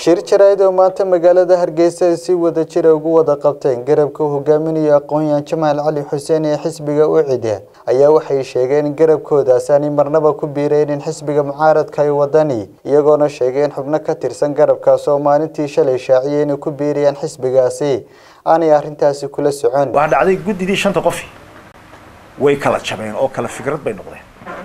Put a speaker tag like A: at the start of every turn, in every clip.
A: shir jaraa'id oo maanta magaalada hargeysa ay si wada jira ugu wada qabteen garabka hogaaminaya aqoon-yahan jamaal cali xuseen ee xisbiga ucida ayaa waxay sheegeen in garabkoodaas aanay marnaba ku biireynin xisbiga mucaaradka ay wadani iyagoona sheegeen xubno ka tirsan garabkaas oo maalintii shalay shaaciyay inay ku biirayaan xisbigaasi aanay arrintaasi kula socon
B: waxaa dhacday guddidii shanta qofi way kala jabeen oo kala fikrad bay noqdeen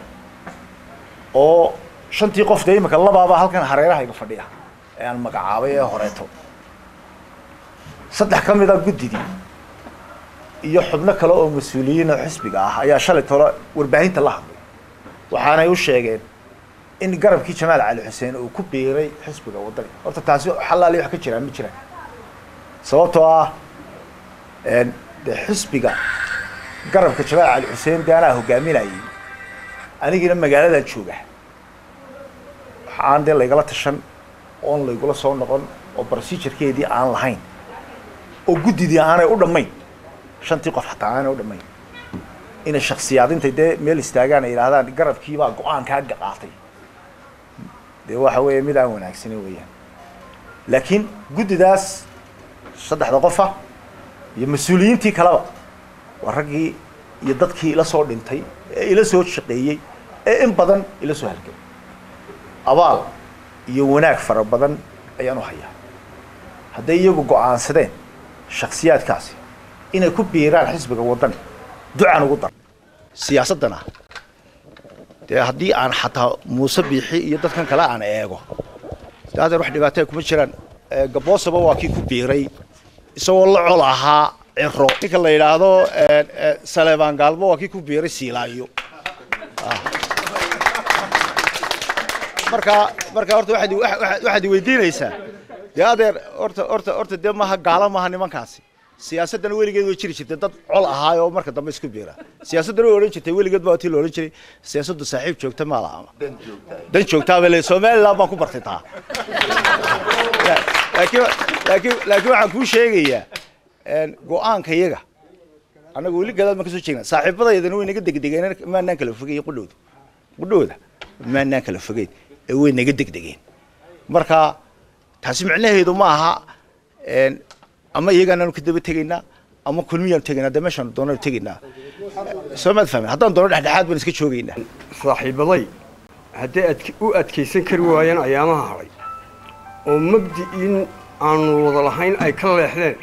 B: oo shantii qof dee imika labaaba halkan hareerahayga fadhiya ee aan magacaabay ee horeeto saddex ka mid a guddidii iyo xubno kale oo mas-uuliyiin oo xisbiga ah ayaa shalay tolo warbaahinta la hadlay waxaanay u sheegeen in garabkii jamaal cali xuseen uu ku biiray xisbiga waddani horta taasi xalaali wax ka jiraan ma jiraan sababtoo ah de xisbiga garabka jamaal cali xuseen dee anaa hogaaminayay anigiina magaaladan jooga waxaan dee laygala tashan oon laygula soo noqon oo procedurekeedii aan lahayn oo guddidii aanay u dhammayn shantii qof xataa aanay u dhammayn inay shaksiyaadintay dee meel istaagaan ay yidhahdaan garabkiibaa go-aankaa qaatay dee waxa weeye mid aan wanaagsanin weeyaan laakiin guddidaas saddexda qofa iyo mas-uuliyiintii kaleba waa raggii iyo dadkii ila soo dhintay ee ila soo shaqeeyey ee in badan ila soo halgay abaal iyo wanaag fara badan ayaan u hayaa hadday iyagu go-aansadeen shaksiyaadkaasi inay ku biiraan xisbiga waddani ducaan ugu dar siyaasaddana dee haddii aan xataa muuse biixi iyo dadkan kale aan eego de adeer wax dhibaataya kuma jiraan gaboosaba waa kii ku biiray isagoo la col ahaa ciro ninka la yidhaahdo saleebaan gaalmo waa kii ku biiray siilaayo marka marka horta waxaad waxaad weydiinaysaa dee adeer horta horta horta dee maaha gaalo maaha nimankaasi siyaasaddana weligeed way jiri jirtay dad col ahaay oo marka dambe isku biira siyaasaddana way odhan jirtay weligeed baa tii la odhan jiray siyaasaddu saaxiib joogta maa laha dan joogtaa bale somaliland baan ku bartay taa laakiin laakiin laakiin waxaan kuu sheegayaa go-aanka iyaga annaga weli gadaal baan kasoo jeegnaa saaxiibadaydana way naga degdegeen maanaan kala fogay qudhowda qudhowda maanaan kala fogeyn ee way naga degdegeen marka taasi micnaheedu ma aha ama iyagaanaanu ka daba tegaynaa ama kulmiyaanu tegaynaa dee meeshaanu doonaanu tegaynaa soo maad fahmin haddaan doono dhexdhexaad baan iska joogaynaa
C: saaxiibaday hadday ad u adkaysan kari waayeen ayaamaha hadhay oo mabdi'in aanu wada lahayn ay ka leexdeen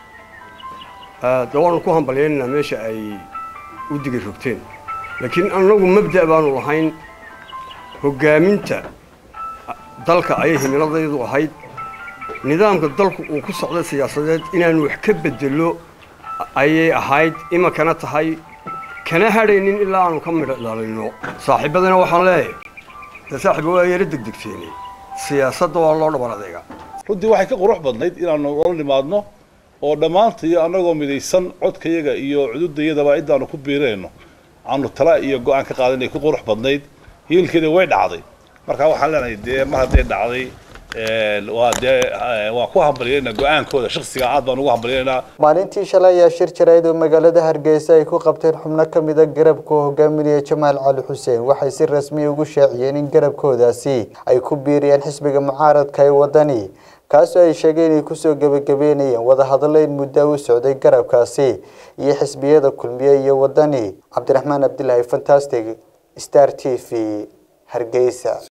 C: de waanu ku hambalyaynanaa meesha ay u digay rogteen laakiin annagu mabda' baanu lahayn hoggaaminta dalka ayay himiladaydu ahayd nidaamka dalku uu ku socda siyaasadeed inaanu wax ka bedelo ayay ahayd iminkana tahay kana hadhaynin ilaa aanu ka midho dhalino saaxiibadana waxaan leeyahay dee saaxiiba waa yaro degdegteene siyaasadda waa loo dhabar adeega
D: runtii waxay ka qurux badnayd inaanu ola nimaadno oo dhammaantayo annagoo midaysan codkayaga iyo cududayadaba cidaanu ku biirayno aanu tala iyo go-aan ka qaadanay ku qurux badnayd hiilkeeda way dhacday marka waxaan leenahay dee mar hadday dhacday waa dee waa ku hambalyeynaa go-aankooda shaksiga aad baan ugu hambalyeynaa
A: maalintii shalay ayaa shir jaraa'id oo magaalada hargeysa ay ku qabteen xubno ka mid a garabka hogaaminaya jamaal cali xuseen waxay si rasmi ugu shaaciyeen in garabkoodaasi ay ku biiriyeen xisbiga mucaaradka ee wadani kaasoo ay sheegeen inay kusoo gebagabeynayeen wadahadallo in muddo u socday garabkaasi iyo xisbiyada kulmiye iyo wadani cabdiraxmaan cabdilaahi fantastic star t v hargeysa